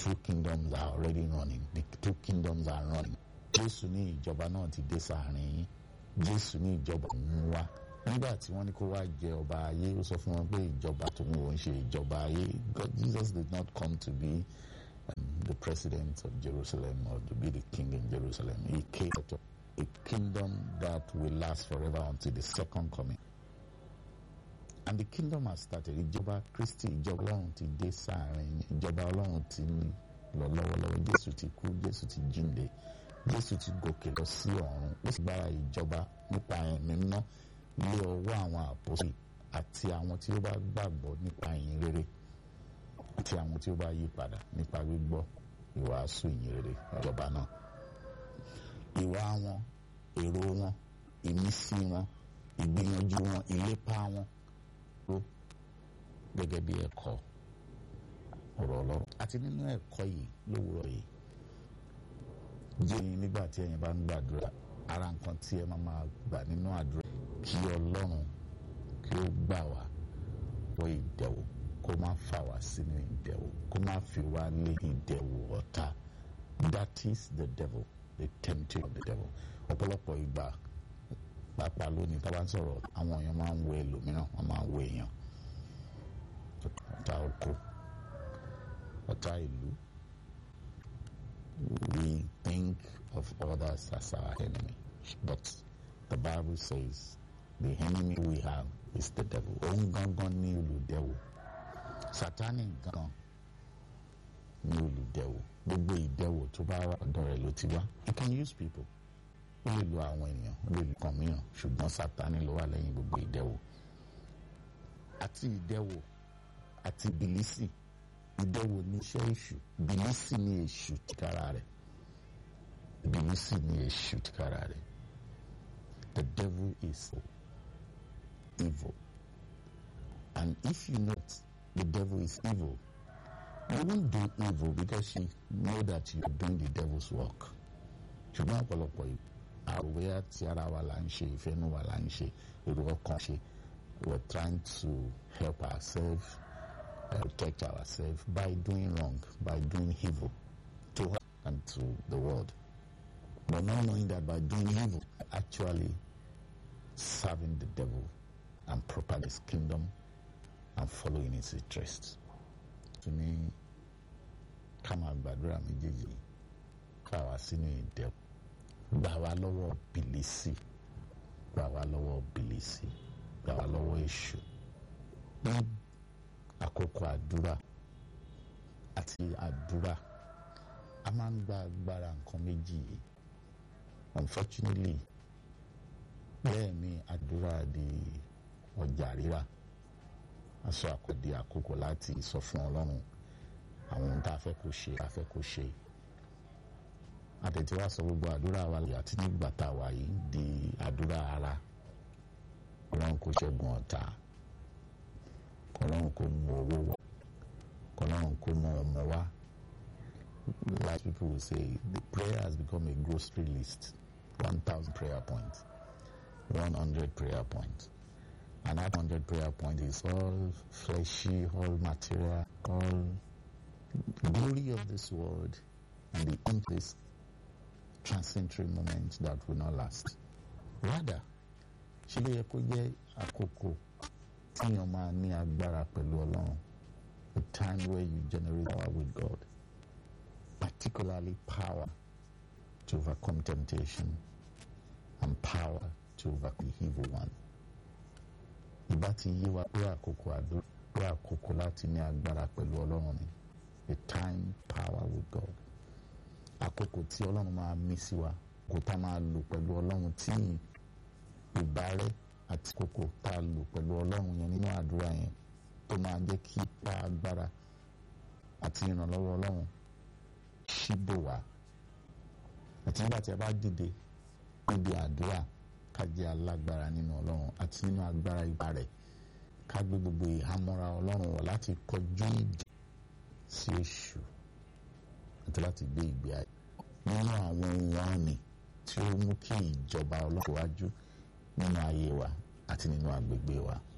two kingdoms are already running the two kingdoms are running jésù ní ìjọba náà ti dé sáàrin yín jésù ní ìjọba òun wá nígbà tí wọ́n ní kó wá jẹ ọba ayé ó sọ fún wọn pé ìjọba tòun ò ń ṣe ìjọba ayé God Jesus did not come to be um, the president of Jerusalem or to be the king in Jerusalem he came to a kingdom that will last forever until the second coming and the kingdom has started ìjọba Kristi ìjọba Ọlọ́run ti dé sáàrin ìjọba Ọlọ́run ti lọ lọ́wọ́lọ́wọ́ Jésù ti kú Jésù ti jíǹde Jésù ti gòkè lọ sí ọ̀run ó sì gbára ìjọba nípa ẹ̀mí mímọ́ lé ọwọ́ àwọn àpòsí àti àwọn tí ó bá gbàgbọ́ nípa ìyìn rere àti àwọn tí ó bá yí padà nípa gbígbọ́ ìwàásù ìyìn rere ìjọba náà ìwà wọn èrò wọn ìmísí wọn ìgbìyànjú wọn ìlépa wọn ló gẹ́gẹ́ bí ẹ̀kọ́ ọ̀rọ̀ ọlọ́run àti nínú ẹ̀kọ́ yìí lówùrọ̀ yìí jẹ́ nígbà tí ẹ̀yin bá ń gbàdúrà ara nǹkan tí ẹ máa máa gbà nínú àdúrà kí ọlọ́run kí ó gbà wá wọ ìdẹ̀wò kó má fà wá sínú ìdẹ̀wò kó má fi wá lé ìdẹ̀wò ọ̀tá that is the devil the tempting of the devil ọ̀pọ̀lọpọ̀ ìgbà pàápàá lónìí tá a bá ń sọ̀rọ̀ àwọn èèyàn máa ń wo ẹlòmíràn wọ́n máa ń wo èèyàn ọ̀tá oko ọ̀tá ìlú we think of others as our enemy but the Bible says the enemy we have is the devil òun gangan ní olùdẹ̀wò Sátánì gangan ní olùdẹ̀wò gbogbo ìdẹ̀wò tó bá wà ọ̀dọ̀ rẹ̀ ló ti wá you can use people ó lè lo àwọn ènìyàn ó lè lo kàn mìíràn ṣùgbọ́n Sátánì ló wà lẹ́yìn gbogbo ìdẹ̀wò àti ìdẹ̀wò àti bìlísì ìdẹ̀wò ní iṣẹ́ èṣù bìlísì ní èṣù tìkára rẹ̀ bìlísì ní èṣù tìkára rẹ̀ the devil is evil and if you know the devil is evil you won't do evil because you know that you are doing the devil's work ṣùgbọ́n ọ̀pọ̀lọpọ̀ àròwé àti ara wa là ń ṣe ìfẹ́nu wa là ń ṣe èrò ọkàn ṣe we are trying to help ourselves uh, protect ourselves by doing wrong by doing evil to us and to the world but not knowing that by doing evil actually serving the devil and propagating his kingdom and following his interests. To ní ká máa gbàdúrà méjèèjì ká wá sínú ìdẹ gbà wá lọ́wọ́ bìlísì gbà wá lọ́wọ́ bìlísì gbà wá lọ́wọ́ èṣù ní àkókò àdúrà àti àdúrà a máa ń gba agbára nǹkan méjì yìí unfortunately bẹ́ẹ̀ ni àdúrà di ọjà rírà aṣọ àkọ́dé àkókò láti sọ fún ọlọ́run àwọn ohun tá a fẹ́ kó ṣe a fẹ́ kó ṣe àtẹ̀tẹ̀ wá sọ gbogbo àdúrà wa àti nígbà tá a wà yìí di àdúrà ara ọlọ́run kó ṣẹ́gun ọ̀tá ọlọ́run kó mú owó wá ọlọ́run kó mú ọmọ wá like people will say the prayer has become a grocery list one thousand prayer points one hundred prayer points and that hundred prayer point is all fleshy, all material, all glory of this world, and the endless transitory moment that will not last. Rather, ṣe ló yẹ kó jẹ́ àkókò tíyan máa ní agbára pẹ̀lú Ọlọ́run, a time where you generate power with God, particularly power to overcome temptation and power to overcome the evil one ìbá ti yé wa pé àkókò àdúrà pé àkókò láti ní agbára pẹ̀lú ọlọ́run ni the time power with God àkókò tí ọlọ́run máa mí sí wa kò tá máa lò pẹ̀lú ọlọ́run tí ìbárẹ́ àti kókò tá a lò pẹ̀lú ọlọ́run yẹn nínú àdúrà yẹn tó máa jẹ́ kí ipa agbára àti ìrànlọ́wọ́ ọlọ́run ṣíbò wá àti nígbà tí a bá dìde níbi àdúrà ká jẹ́ alágbára nínú ọlọ́run àti nínú agbára ipá rẹ̀ ká gbé gbogbo ìhámọ́ra ọlọ́run wọ̀ láti kọjú ìjà sí èṣù àti láti gbé ìgbé ayé nínú àwọn ohun àmì tí ó mú kí ìjọba ọlọ́run wájú nínú ayé wa àti nínú agbègbè wa.